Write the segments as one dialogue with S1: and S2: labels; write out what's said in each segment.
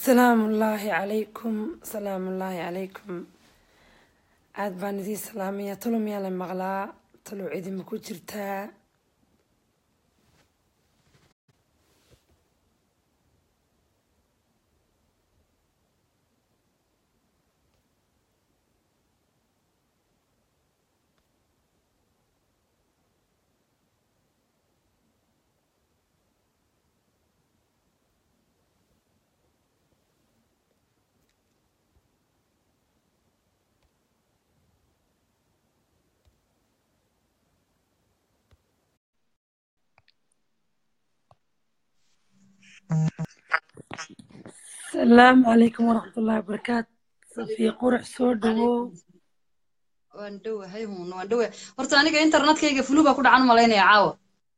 S1: salaamu ullaahi calaykum salaamu ullaahi calaykum aad baan idiin salaamaya talo miyaa la maqlaa talo cidima ku jirtaa salaamu calaykum waraxmat ullaahi wabarakaatu safiya qurax soo dhawow
S2: waan dhowahay hun waan dhowahay horta aniga internetkayga fulu baa ku dhacan malaynaya caawa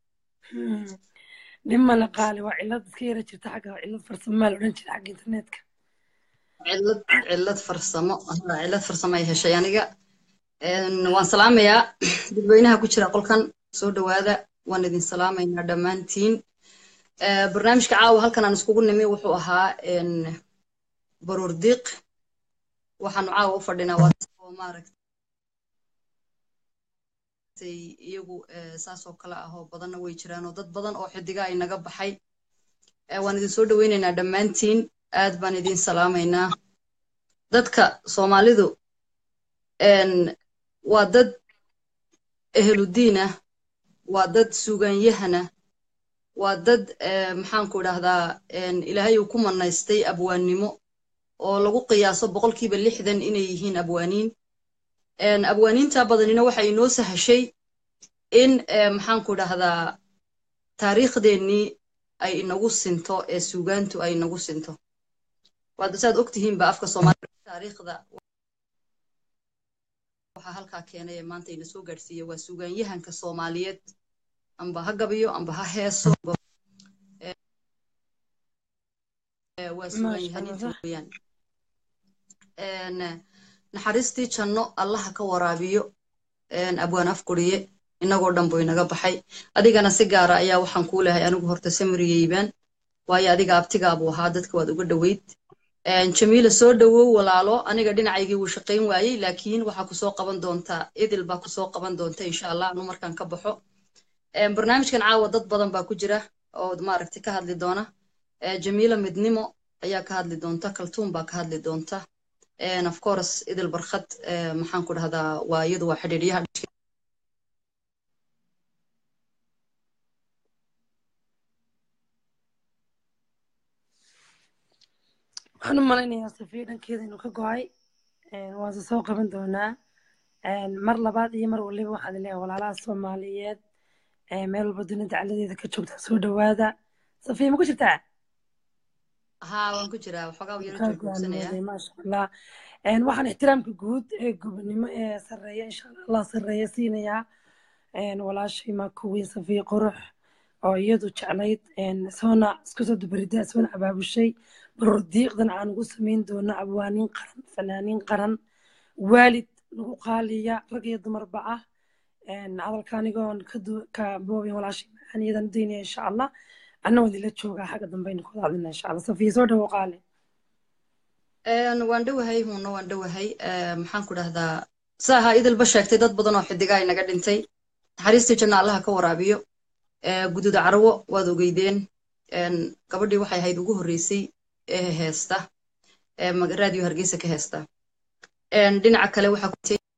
S1: dhimana qaali waa cilad iska yara jirta xagga cilad farsamaa la odhan jira xagga internetka
S2: cillad cillad farsamo haa, cillad farsamo ay heshay aniga Een, waan salaamayaa dadweynaha ku jira qolkan soo dhowaada waan idin salaamaynaa dhammaantiin Eh, barnaamijka caawa halkan aan iskugu nimi wuxuu ahaa een, baruur diiq waxaanu caawa u fadhinaa waa dad oo maaragtay iyagu eh, saas oo kale ah oo badanna way jiraan oo dad badan oo xidiga ay naga baxay Eh, waan idin soo dhoweynaynaa dhammaantiin aad baan idin salaamaynaa dadka soomaalidu een, waa dad eheludiin ah waa dad suuganyahana waa dad eh, maxaanku idhaahdaa een, ilaahay uu ku manaystay abwaannimo oo lagu qiyaaso boqolkiiba lixdan inay yihiin abwaaniin Een, abwaaniinta badanina waxa inoo sahashay in eh, maxaanku idhaahdaa taariikhdeennii ay inagu sinto ee suugaantu ay inagu sinto waada saad ogtihiinba afka soomaalida taariikhda waxaa halkaa keenay ee maanta ina soo gaadhsiiya waa suugaanyahanka soomaaliyeed amba ha gabiyo amba ha heeso amba Eh, waa
S1: maasha
S2: suugaanyahaniinta
S1: allah
S2: weeyaan Een, naxariistii janno allaha ka waraabiyo een, abwaan afguriye inagoo dhan buu inaga baxay adigana si gaara ayaa waxaan kuu lehay anigu horta samiriyeybaan waayo adiga abtigaabuu ahaa dadka waad uga dhoweyd Een, jamiila soo dhowow walaalo aniga dhinacaygii wuu shaqayn waayey laakiin waxaa kusoo qaban doontaa idil baa kusoo qaban doonta insha allah anu markaan ka baxo Een, barnaamijkan caawa dad badan baa ku jira oo maaragtay ka hadli doona Eh, jamiila midnimo ayaa ka hadli doonta kaltuun baa ka hadli doonta And of course idil barkhad eh, maxaan ku dhahdaa waa iyadu waa xidhiidhyaha
S1: waxaan u malaynayaa safiya dhankeeda inuu ka go-ay waanse soo qaban doonaa Een, mar labaad iyo mar waliba waxaad leeyahay walaalaha soomaaliyeed ee meel walba dunida dacaladeeda ka joogta soo dhawaada safiya ma ku jirtaa
S2: haa waan ku jiraa waxoogaa yaro
S1: kaa
S2: joogjoogsanaya
S1: go'aamooday maasha allah Een, waxaan ixtiraamka guud ee gobonimo ee sarreeya insha allah allah sarreeya siinayaa Een, walaashay maakuwiin safiya qurux oo iyadu jeclayd een, soona isku soo dubarida soona abaabushay baroor diiqdan aan ugu samayn doono abwaaniin qaran fanaaniin qaran waalid lagu qaaliya rag iyo dumarba ah Een, hadalka anigoon ka du- ka boobin walaashay macaan iyadan daynaya insha allah anna waan idinla joogaa xagga dambe aynu ku wada hadlina insha allah safiya soo dhawo qaali
S2: Een, waan dhowahay huuna waan dhowahay Eh, maxaan ku dhahdaa saaha idilba sheegtay dad badan oo xidigaa inaga dhintay naxariistii janna allaha ka waraabiyo Eh, gududa carwo waad ogeydeen Een, gabadhii waxay ahayd ugu horreysay ee heesta ee mag- raadiyo hargeysa ka heesta Een, dhinaca kale waxaa ku jirtay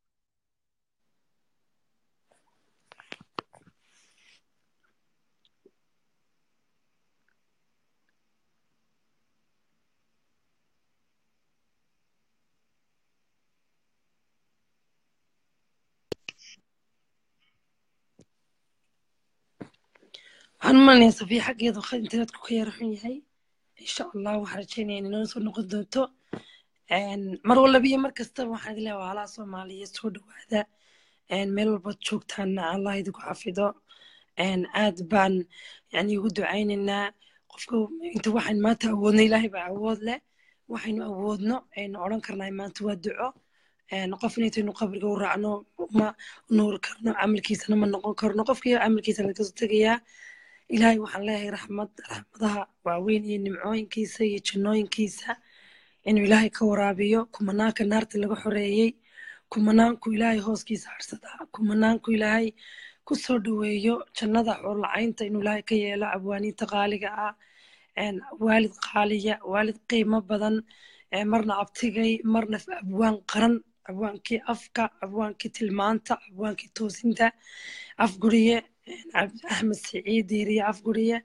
S1: waxaan u malinayaa safiya xaggeedu khad internetku ka yara xun yahay insha allah waxaan rajeynaya in inoo soo noqon doonto Een, mar walba iyo mar kastaba waxaan idin leeyahay walaalaha soomaaliyeed soo dhawaada Een, meel walbaad joogtaana allah idinku xafido Een, aad baan yani ugu ducaynaynaa qofka inta waxaan maanta awoodno ilaahay baa awood leh waxaynu awoodno aynu odhan karnaa maanta waa duco Een, qofna intaynu qabriga u raacno ma nuuri karno camalkiisana ma noqon karno qofkii camalkiisa laga soo tegayaa ilaahay waxaan leeyahay raxmad raxmadaha waaweyn iyo nimcooyinkiisa iyo jannooyinkiisa inuu ilaahay ka waraabiyo kumanaanka naarta laga xoreeyey kumanaanku ilaahay hooskiisa harsadaa kumanaanku ilaahay ku soo dhoweeyo jannada xoolacaynta inuu ilaahay ka yeelo abwaaniinta qaaliga ah waalid qaaliya waalid qiimo badan marna abtigay marna abwaan qaran abwaankii afka abwaankii tilmaanta abwaankii toosinta afguriye axmed siciid diiriye afguriye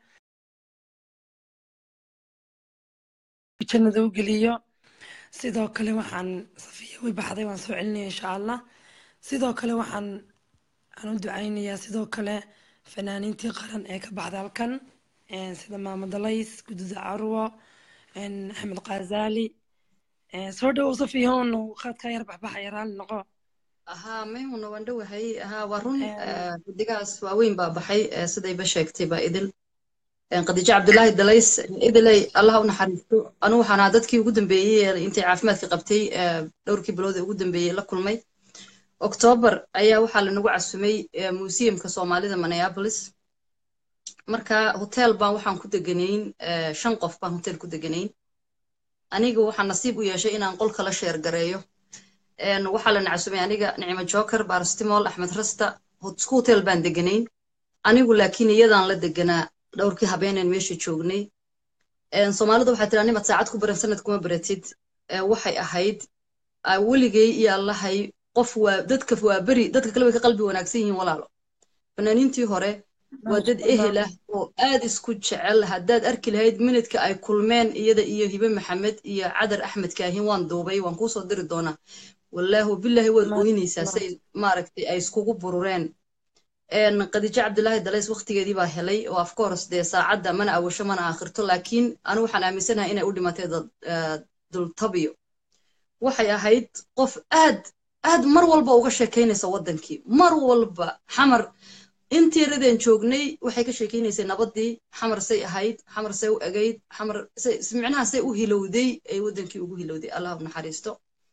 S1: jannada u geliyo sidoo kale waxaan safiya way baxday waan soo celinaya insha allah sidoo kale waxaan aan u ducaynayaa sidoo kale fanaaniintii qaran ee ka baxday halkan sida maamo dalays gududa carwo axmed khazali soo dhowow safiyahono qaadkaa yar baxbaxaya raalli noqo
S2: haa mayhuna waan dhowahay haa waa run xidigahaas waaweyn baa baxay sidayba sheegtay baa idil khadiijo cabdulaahi dalays idilay allah u naxariisto anu waxaan ahaa dadkii ugu dambeeyey intay caafimaadka qabtay dhowrkii bilood ee ugu dambeeyey la kulmay oktoobar ayaa waxaa lanagu casumay museumka soomaalida minneapolis marka hotel baan waxaan ku deganayn shan qof baan hotel ku deganayn aniga waxaan nasiib u yeeshay inaan qolka la sheer gareeyo waxaa lana casumay aniga nicimo joker barstimol axmed rasta isku hotel baan deganayn anigu laakiin iyadaan la deganaa dhowrkii habeeneen meesha joognay soomaalida waxaa tiraa nimad saacad ku baran sanad kuma baratid waxay ahayd weligay iyo allahay qof waa dadka waa beri dadka kale way ka qalbi wanaagsan yihiin walaalo fanaaniintii hore waa dad ehel ah oo aad isku jecel haddaad arki lahayd minidka ay kulmeen iyada iyo hibe maxamed iyo cadar axmed kaahin waan duubay waan kuusoo diri doonaa wallaahi wabilaahi waad ooynaysaa say maaragtay ay iskugu burureen khadiijo cabdulaahi dalays waktigeedii baa helay oo of course dee saacadda mana awasho mana aakhirto laakiin anu waxaan aaminsanahay inay u dhimatay dultabiyo waxay ahayd qof aad aad mar walba uga sheekaynaysa waddankii mar walba xamar intii radeen joognay waxay ka sheekaynaysay nabadii xamar say ahayd xamar say u egayd xamar micnaha say u hilowday ay waddankii ugu hilowday allah u naxariisto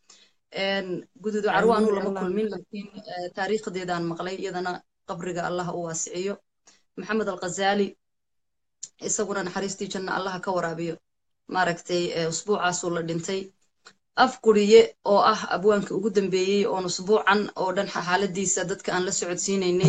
S2: guduudu carwo anuu lama kulmin laakiin taariikhdeedaan maqlay iyadana qabriga allah u waasiciyo maxamed alkhazali isaguna naxariistii janna allaha ka waraabiyo maaragtay usbuucaasuu la dhintay afguriye oo ah abwaanka ugu dambeeyey oon usbuucan oo dhan xaaladiisa dadka aan la socodsiinaynay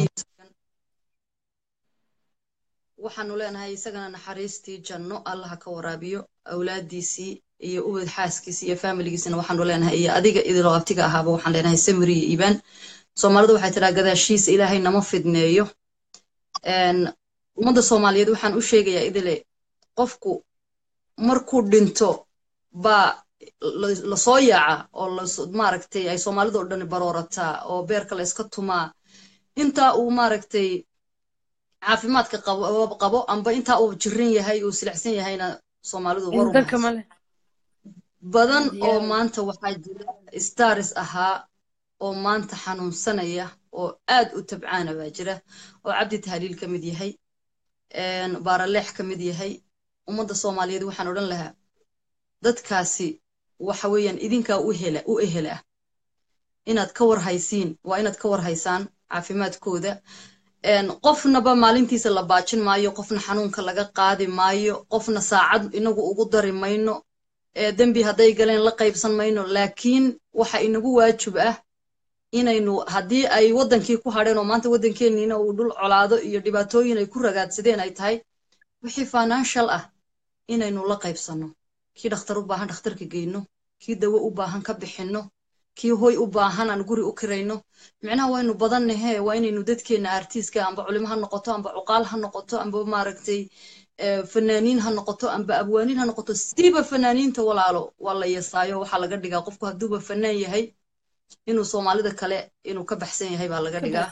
S2: waxaanu leenahay isagana naxariistii janno allaha ka waraabiyo awlaadiisii iyo ubad xaaskiisi iyo faamiligiisina waxaanu leenahay iyo adiga idiloo abtiga ahaaba waxaan leenahay samiri iyo iibaan soomaalidu waxay tiraa gadaashiisa ilaahay nama fidneeyo ummadda soomaaliyeed waxaan u sheegayaa idile qofku markuu dhinto baa lasoo yaaca oo maaragtay ay soomaalida oo dhan baroorataa oo beerka la iska tumaa intaa uu maaragtay caafimaadka qabo amba intaa uu jirin yahay uu silicsan yahayna soomaalidu waru badan oo maanta waxaa jira stars ahaa oo maanta xanuunsanaya oo aad u tabcaana baa jira oo cabdi tahliil ka mid yahay baaraleex ka mid yahay ummadda soomaaliyeed waxaan odhan lahaa dadkaasi waxa weeyaan idinkaa u hela u ehel ah inaad ka war haysiin waa inaad ka war haysaan caafimaadkooda qofnaba maalintiisa la baajin maayo qofna xanuunka laga qaadi maayo qofna saacad inagu ugu dari mayno dembi hadday galeen la qaybsan mayno laakiin waxa inagu waajib ah inaynu haddii ay waddankii ku hadheen oo maanta waddankeenniina uu dhul colaado iyo dhibaatooyin ay ku ragaadsadeen ay tahay wixii financial ah inaynu la qaybsanno kii dhakhtar u baahan dhakhtarka geyno kii dawo u baahan ka bixinno kii hoy u baahan aan guri u kirayno micnaha waynu badannahe waa inaynu dadkeenna artiiska amba culimo ha noqoto amba cuqaal ha noqoto amba maaragtay fanaaniin ha noqoto amba abwaaniin ha noqoto siiba fanaaniinta walaalo waa la yasaayo waxaa laga dhigaa qofku hadduuba fanaan yahay inuu soomaalida kale inuu ka baxsan yahay baa laga dhigaa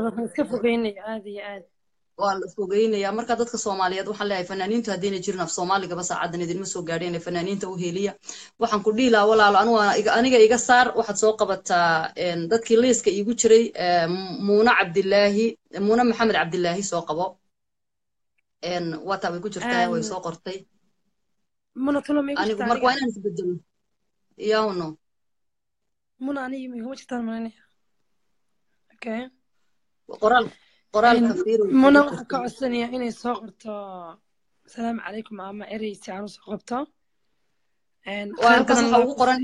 S2: waa la fogeynaya marka dadka soomaaliyeed waxaan leeyahay fanaaniintu haddayna jirin af soomaaligaba saacadan idinma soo gaadheen fanaaniinta u heliya waxaan ku dhihi lahaa walaalo aniga iga saar waxaad soo qabataa dadkii liiska iigu jiray muuna cabdilaahi muuna maxamed cabdilaahi soo qabo waataa way ku jirtaa way soo qortay anigu marka waa inaan isbedelo yawno
S1: muna aniga iguma jirtaan malanaya okay
S2: qoraal qoraalka fiiri
S1: muna waxaan ka codsanayaa inay soo qorto asalaamu calaykum ama erey si aan usoo qabto
S2: waa halkaas waxaa ugu qoran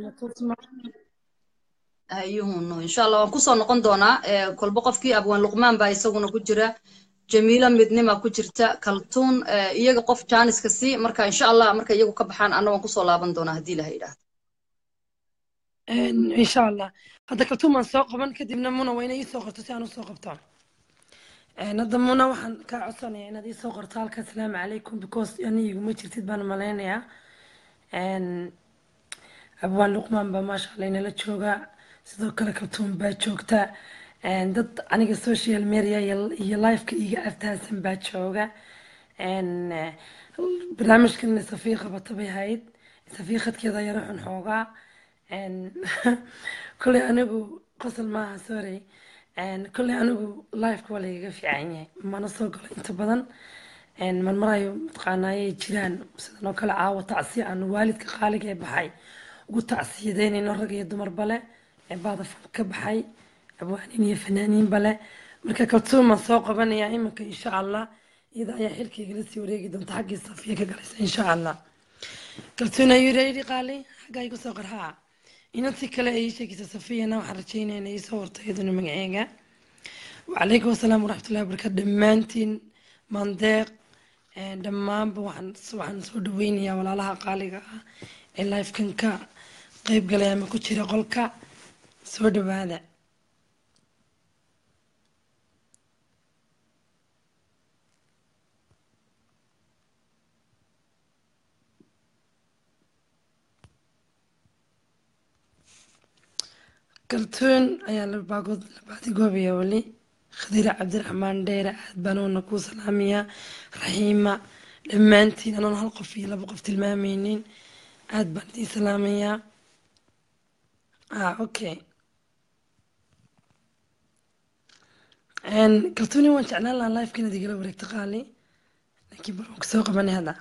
S2: hayuhunu insha allah waan kusoo noqon doonaa kolba qofkii abwaan luqmaan baa isaguna ku jira jamiila midnima ku jirta kaltuun iyaga qof jaaniska sii marka insha allah marka iyagu ka baxaan anna waan kusoo laaban doonaa haddii ilaha yidhaahdo
S1: insha allah hadda kaltuun baan soo qaban kadibna muna waa inay iisoo qorto si aan usoo qabto hadda muna waxaan kaa codsanaya inaad iisoo qorto halka asalaamu calaykum because ani iguma jirtid baan malaynayaa abwaan luqmaan baa maasha allah inala jooga sidoo kale kaltuun baa joogta dad aniga social media iyo liveka iga aftaasan baa jooga barnaamijkan safii qabata bay ahayd safii khadkeeda yaro xun xoogaa kolley anigu qosol maaha sorry kolley anigu liveka waa lagaga fiican yahay mana soo galo inta badan marmarayo mataqaanaayay jiraan sidan oo kale caawa tacsiya aan waalidka qaaliga ee baxay ugu tacsiyadeynayno rag iyo dumarba leh ee baadafan ka baxay abwaaniin iyo fanaaniinba leh marka kaltuumaan soo qabanayaa iminka insha allah iyada ayaa xilkaygala sii wareegi doonta xaggii safiya ka galaysa insha allah kaltuun ayuu reeri qaali xaggaa igu soo qarhaa inantii kale ay ii sheegaysa safiyana waxaan rajeynaya inay iisoo warto iyaduna magaceega wacalaykum asalaam waraxmatullahi wabarakaatu dhammaantiin mandeeq dhammaanba waxaan soo dhaweynayaa walaalaha qaaliga ah ee lifekan ka qeyb galay ama ku jira qolka soo dhawaada kaltuun ayaa labaagood labaadigoobayaa weli khadiira cabdiraxmaan dheere aad baanuuna kuu salaamayaa raxiima dhammaantiin anoon hal qof iyo laba qof tilmaamaynin aad baan idiin salaamayaa ah okay kaltuuni waan jeclaan lahaa lifeka inaad igala wareegto qaali laakiin bal waan kusoo qabanay hadda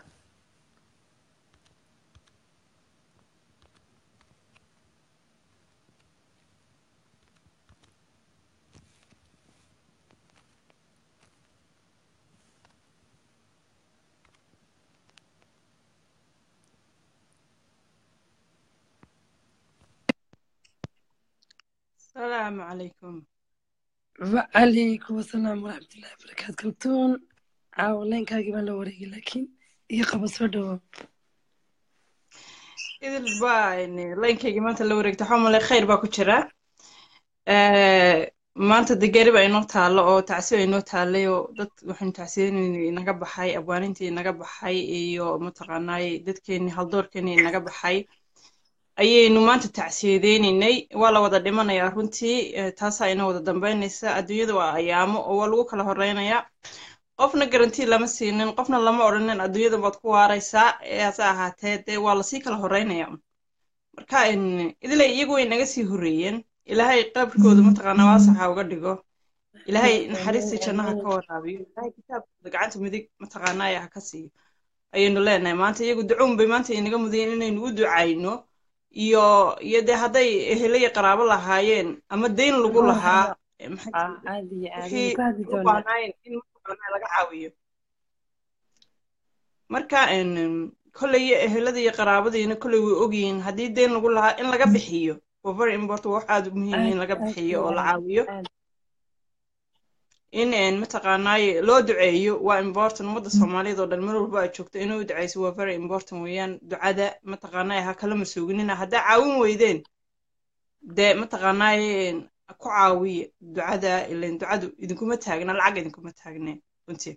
S3: السلام عليكم
S1: وعليكم السلام ورحمة الله وبركاته كلتون عاو لين كاجي بان لو وريقي لكن يقبل سودو
S3: idil baa laynkayga maanta la wareegta waxaa malay khayr baa ku jira maanta de gari baa inoo taalo oo tacsi baa inoo taalay oo dad waxaynu tacsiyadeynayna inaga baxay abwaanintii inaga baxay iyo mataqaanaaye dadkeenii haldoorkeenii inaga baxay ayaynu maanta tacsiyadeynaynay waa la wada dhimanayaa runtii taasaa ina wada dambeynaysa adduunyada waa ayaamo oo waa lagu kala horeynayaa qofna garantii lama siinin qofna lama odhanin adduunyada baad ku waaraysaa hase ahaatee dee waa lasii kala horeynaya marka idilay iyagu way naga sii horreeyeen ilaahay qabrkooda mataqaanaa waasaxa uga dhigo ilaahay naxariistii jannaha ka waraabiyo ilaahay kitaabkooda gacanta midig mataqaanaa ha ka siiyo ayaynu leenahay maanta iyagu ducuun bay maanta inaga mudayeen inaynu u ducayno iyo iyo dee hadday ehelaya qaraabo lahaayeen ama deyn lagu lahaa wixii u baahnaayeen in mataqaanaa laga caawiyo marka kolley ehelada iyo qaraabadiina kolley way ogyihiin haddii deyn lagu lahaa in laga bixiyo waa very important wax aad u muhiim in laga bixiyo oo la caawiyo in mataqaanaaye loo duceeyo waa important ummadda soomaaliyeed oo dhan meel walba aad joogto inay u duceyso waa very important weeyaan ducada mataqaanaaye ha kala masuuginina haddaa caawin weydeen dee mataqaanaaye ku caawiya ducada ilan ducadu idinkuma taagna lacag idinkuma taagne runtii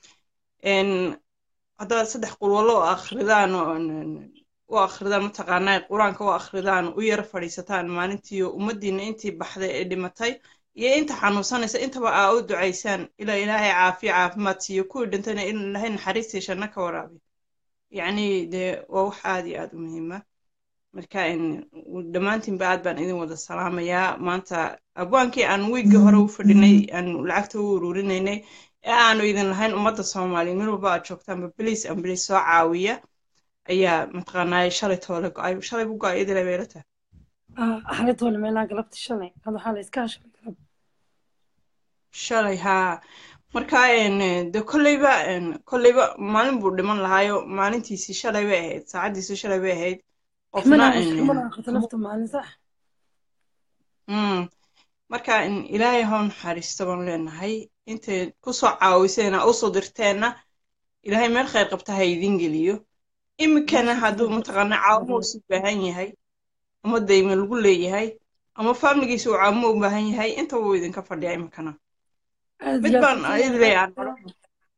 S3: haddaad saddex qulwallo oo akhridaan u akhridaan mataqaanaaye qur-aanka u akhridaan u yara fadhiisataan maalintiiyo ummaddiina intii baxday ee dhimatay iyo inta xanuunsanaysa intaba aa u ducaysaan ilaa ilaahay caafiya caafimaad siiyo kuwii dhintayna in ilaahay naxariistii shanno ka waraabiyo yacni dee waa wax aad iyo aad u muhiima marka dhammaantiinba aad baan idin wada salaamayaa maanta abwaankii aan wiiggii hore u fadhinay aan lacagta u ururinaynay ee aanu idin lahayn ummadda soomaaliya meel walba aad joogtaanba biliis aan biliis soo caawiya ayaa mataqaanaaye shalay toole go-ay shalay bu go-ay idilay bayla tahay
S1: xalay toole meelaa galabti shalay had waxaa la iska shalay galab
S3: shalay haa marka een, de kolleyba een, kolleyba maalin buu dhiman lahaayo maalintiisii shalay bay ahayd saacaddiisii shalay bay ahayd qofna
S1: mana
S3: een,
S1: mana aqrito nafta maalin sax
S3: mm, marka in ilaahay ha u naxariisto baan leenahay intay kusoo caawiseena usoo dirteenna ilaahay meel khayr qabta ha idin geliyo iminkana
S1: meesha
S3: hadduu
S1: kale
S3: mataqaana caawimo usi baahan yahay ama dayma lagu leeyahay ama faamiligiisa uu caawimo u baahan yahay intaba wuu idinka fadhiyaa iminkana
S1: aad
S3: mid
S1: iyo aad
S3: baan
S1: kafin
S3: idilay aan
S1: aan
S3: odhan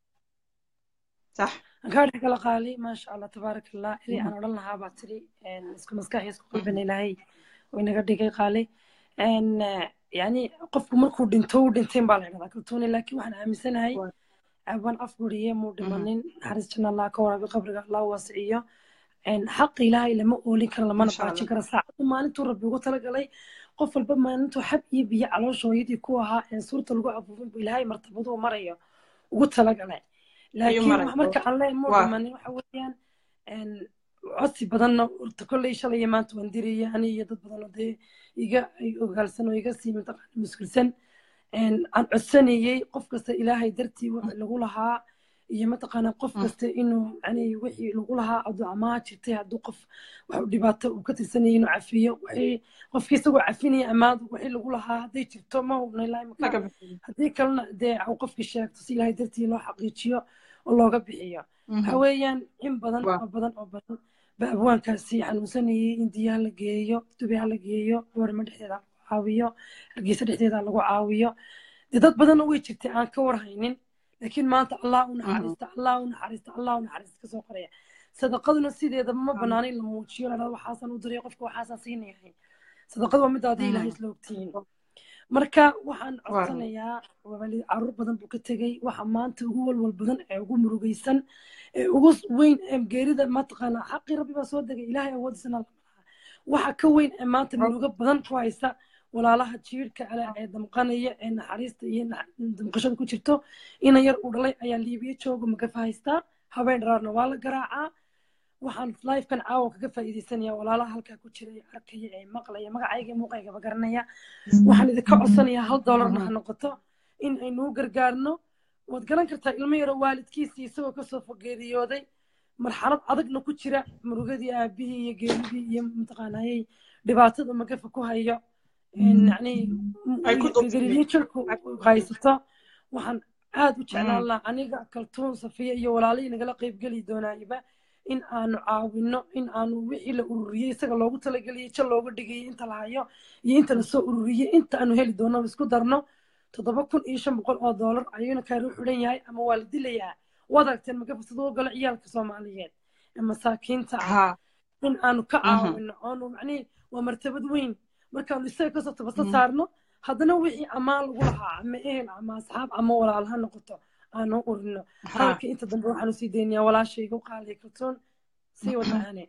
S3: sax
S1: kaa dhex kala qaali maasha allah tabaaraka allah ilay aan odhan lahaa baa tiri een, isku maskax iyo isku qalbina ilaahay oo inaga dhigay qaali een, eh, yani qofku markuu dhinto uu dhinteen baa la idhahdaa kaltuuni laakiin waxaan aaminsanahay
S3: Waa-
S1: abaan afguriye muu
S3: mhm,
S1: dhimanin naxariis janna allah ka waraabi qabriga allah waasiciyo een, xaqa ilaahay lama oolin karo lamana
S3: insha allah
S1: baajin karo saacadu maalintuu rabbi ugu talagalay qof walba maalintuu xab iyo biyo caloosha hooyadii ku ahaa een suurta lagu abuurin bu ilaahay martabaduu marayo ugu talagalay
S3: ayuu
S1: laakiin
S3: maray
S1: wax marka aan leen muu
S3: waa
S1: dhimanin waxa weeyaan een, codsi badanna horta kolley shalay iyo maanta waan diraya ani iyo dad badan oo dee iga ay ogaalsan oo iga sii mataqaana mas'uulsan een, aan codsanayey qof kasta ilaahay dartii wixii lagu lahaa iyo mataqaana qof
S3: Mm,
S1: kasta inuu yani wixii lagu lahaa hadduu amaha jirtay hadduu qof wax u dhibaato uu ka tirsanayay inuu cafiyo wixii qofkii isagoo cafinaya amaadu wixii lagu lahaa hadday jirto ma hubna ilaahay maka
S3: laga bixiyo
S1: haddii kalena dee uu qofkii sheegto si ilaahay dartii loo xaqiijiyo oo looga bixiyo waxa
S3: Mhm,
S1: weeyaan in badan
S3: waa
S1: oo badan oo badan ba abwaankaasi xanuunsanayay in diyaha la geeyo dubiha la geeyo warma dhexdeeda lagu caawiyo hargeysa dhexdeeda lagu caawiyo dee dad badanna way jirtay aan ka warhaynin laakiin maanta allah u
S3: mhm,
S1: naxariista allah u naxariista allah u naxariista kasoo qoraya sadaqaduna sideeda ma
S3: amiin.
S1: banaana in la muujiyo la dhahdo waxaasan u diray qofka waxaasan siinayahay sadaqadu waa mid haddii ilahay
S3: Mhm,
S1: isla ogtihiin marka waxaan
S3: waa
S1: codsanayaa waalid caruur badan buu ka tegey waxa maanta ugu walwal badan ee ugu murugaysan ee ugu weyn ee geerida mataqaana xaqii rabbi baa soo degay ilaahay awoodiisana lama laha waxa ka weyn ee maanta murugo badan ku haysta walaalaha jiirhka ale ee damqanaya ee naxariista iyo nax- damqashada ku jirto ina yar uu dhalay ayaa liibiya jooga magafa haystaa habeen dharaarna waa la garaacaa waxaan lifekan caawa kaga faa'iidaysanaya walaalaha halkaa ku jira ee arkaya ee maqlaya magacayga iyo muuqaygaba garanaya waxaan idinka codsanayaa hal doolarna ha noqoto in aynuu gargaarno waad garan kartaa ilmo yaro waalidkiisii isagoo kasoo fogeeriyooday marxalad adagna ku jira murugadii aabihii iyo geeridii iyo mataqaanayay dhibaatada magafa ku hayo yani
S3: ay ku
S1: gariiryo jirku haysato waxaan aad u jeclaan lahaa aniga kaltuun safiya iyo walaalihii nagala qaybgeli doonaayiba in aanu caawino in aanu wixii la ururiyey isaga loogu talageliyey jal looga dhigayay inta la hayo iyo inta lasoo ururiyey inta aanu heli doono isku darno toddoba kun iyo shan boqol oo doolar ayuuna kaaru xidhan yahay ama waa la dilayaa waad aragteen magafa siduu galo ciyaalka soomaaliyeed ee masaakiinta ah
S3: ha
S1: in aanu ka
S3: Mhm.
S1: caawino oonu macnihi waa martabad weyn markaanu isaga kasoo tabasa saarno haddana wixii amaan lagu lahaa ama ehel ama asxaab ama walaal ha noqoto aanu urino
S3: ha
S1: hadalka inta dambe waxaanu sii daynayaa walaashayga u qaaliya kaltoon sii wadaane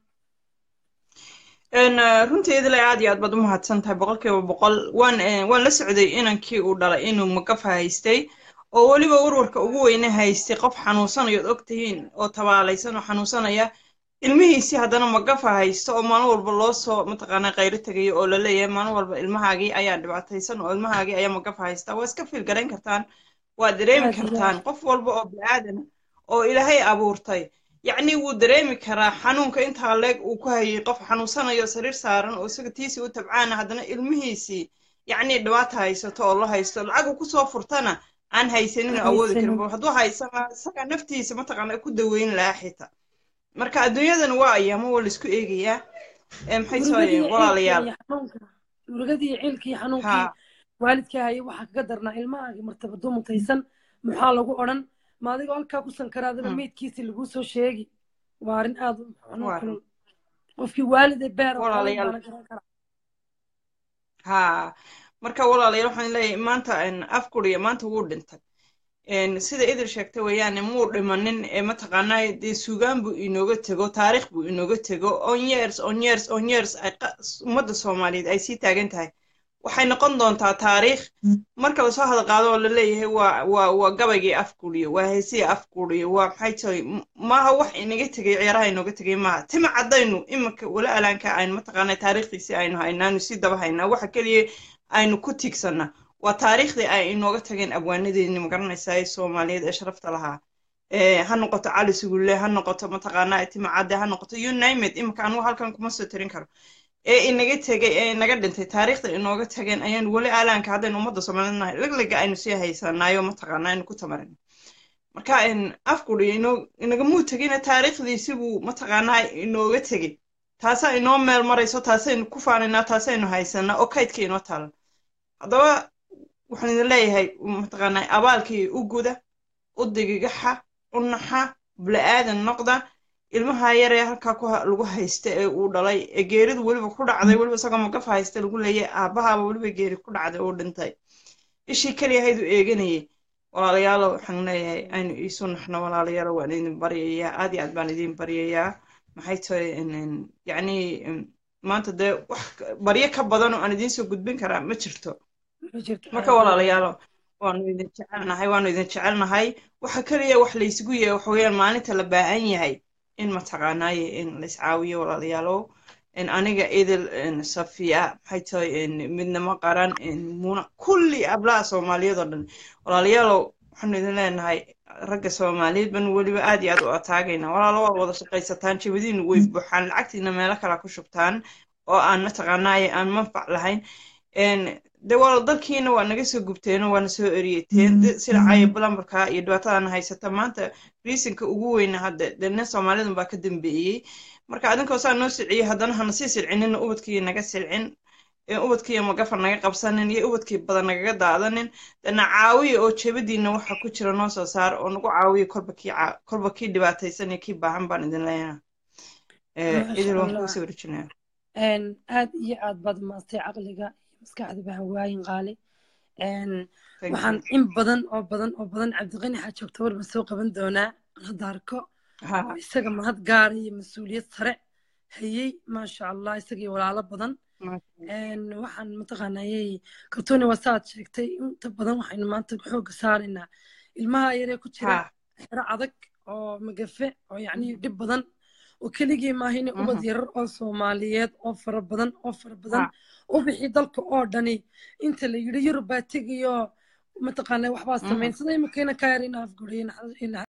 S3: Een, eh, runtii idile aad iyo aad baad u mahadsan tahay boqolkiiba boqol waan eh, waan la socday inankii uu dhalay inuu magafa haystay oo weliba warwarka ugu weyne haystay qof xanuunsanayo od ogtihiin oo tabaalaysan oo xanuunsanaya ilmihiisii haddana magafa haysto oo maalin walba loo soo mataqaanaa qayro tegayo oo la leeyahay maalin walba ilmahaagii ayaa dhibaataysan oo ilmahaagii ayaa magafa haysta waa iska fiil garayn kartaan waa dareemi
S1: aad iyo
S3: kartaan qof walba oo bini'aadan oo ilaahay abuurtay yacni wuu dareemi karaa xanuunka intaa leeg uu ku hayay qof xanuunsanayo sariir saaran oo isaga tiisii u tabcaana haddana ilmihiisii yacni dhibaata haysato oo la haysto lacag uu kusoo furtana aan haysanin oo awoodi karin
S1: haysanin
S3: bal hadduu haysana isaga naftiisa mataqaana ku daweyn lahaa xitaa marka adduunyadan waa ayaamo waa laisku eegayaa ee maxay soo
S1: murugadii
S3: yihiin walaalayaal
S1: ciilka iyo xanuunka murugadii ciilka iyo xanuunkii
S3: ha
S1: waalidka hayay waxaa kaga darnaa ilmahaagii martabadu mutaysan maxaa lagu odhan ma adigoo halkaa ku sankaraadaba
S3: mm,
S1: meydkiisii laguu soo sheegi waa arrin aad u xanuun
S3: waa
S1: kulul qofkii waalide beer oo qalin
S3: walaalayaal
S1: baana garan karaa
S3: ha marka walaalayaal waxaan leeyahay maanta een, afkuriya maanta wuu dhintay een, sida idil sheegtay weeyaane muu dhimanin ee mataqaanaa dee suugaan buu inooga tego taariikh buu inooga tego on years on years on years ay qa- ummadda soomaaliyeed ay sii taagan tahay waxay noqon doontaa taariikh marka lasoo hadal qaado oo la leeyahay waa waa waa gabaygii afkuriyo waa heesihii afkuriyo waa maxay tahay m- maaha wax inaga tegay ciyaaraha inooga tegay maaha tima caddaynu iminka wala alaanka aynu mataqaanaa taariikhdiisii aynu haynaanu sii daba haynaa waxa keliya aynu ku tiigsanaa waa taariikhdii ay inooga tageen abwaanadeeni magaranaysaa ee soomaaliyeed ee sharafta lahaa ee ha noqoto cali sugulle ha noqoto mataqaanaa itimacadde ha noqoto you name it imika anugu halkan kuma soo tirin karo ee inaga tegay ee inaga dhintay taariikhda inooga tageen ayaan weli aalaanka haddaynu ummadda soomaaliyeed nahay leglega aynu sii haysanaayo mataqaanaa aynu ku tamarin marka afkuri inagamuu tegina taariikhdiisi buu mataqaanaa inooga tegey taasaa inoo meel marayso taasaynu ku faanaynaa taasaynu haysanaa oo kaydka inoo taalan haddaba waxaan idin leeyahay mataqaanaa abaalkii u guda u digigaxa u naxa bula-aadan noqda ilmaha yaree halkaa ku lagu haysta ee uu dhalay ee geeridu weliba ku dhacday weliba isagoo magafa haysta lagu leeyahay aabbahaaba weliba geeri ku dhacday oo dhintay ishii keliya haydu eeganayay walaalayaalo waxaan leeyahay aynu iisu naxno walaalayaalo waan idin baryayaa aad iyo aad baan idin baryayaa maxay tahay yacni maanta dee wax baryo ka badan oo aan idiin soo gudbin karaa ma jirto marka walaalayaalo waanu idin jecelnahay waanu idin jecelnahay waxa keliya wax laysugu yahay waxa weeyaan maalinta la baahan yahay in mataqaanaaye in laiscaawiyo walaalayaalow aniga idil safiya maxay tahay midnimo qaran muna kulli ablaha soomaaliyeed oo dhan walaalayaalow waxaanu idin leenahay ragga soomaaliyeed ban weliba aad iyo aad u ataagayna walaalo waa wada shaqaysataan jabadiinu way buuxaan lacagtiina meelo kala ku shubtaan oo aan mataqaanaaye aan manfac lahayn de walaal dalkiina waa naga soo gubteeno waana soo eriyeteen sida caya bulambarka iyo dhibaatadana haysata maanta riisinka ugu weyna hadda de nin soomaalidan baa ka dambeeyey marka adinkoo saa noo silciyey haddana hana sii silcinina ubadkii naga silcin ubadkii magafa naga qabsanin iyo ubadkii badan nagaga daadanin dana caawiya oo jebadiina waxa ku jira noo soo saar oo nagu caawiya kolba kii kolba kii dhibaataysan iyo kii baahan baan idin leeyaha idil waan kugu soo warijinaya
S1: aad iyo aad baad maastay caqliga iyo maskaxda bahawaayin qaali waxaan in badan oo badan oo badan cabdiqani xaa joogta walba soo qaban doonaa hadda arko oo isaga mahad gaara iyo mas-uuliyad sare hayey maasha allah isagii walaalo badan waxaan mataqaanayay kaltuuni waa saaad sheegtay inta badan waxaynu maanta xoogga saaraynaa ilmaha yaree ku jira xero adag oo magafe oo yacni dhib badan oo keligii maahine ubad yarar oo soomaaliyeed oo fara badan oo fara badan u bixi dalka oo dhani inta la yidhi yurub baa tegayo mataqaana waxbaa samayn sida imikayna ka yar in afguriyen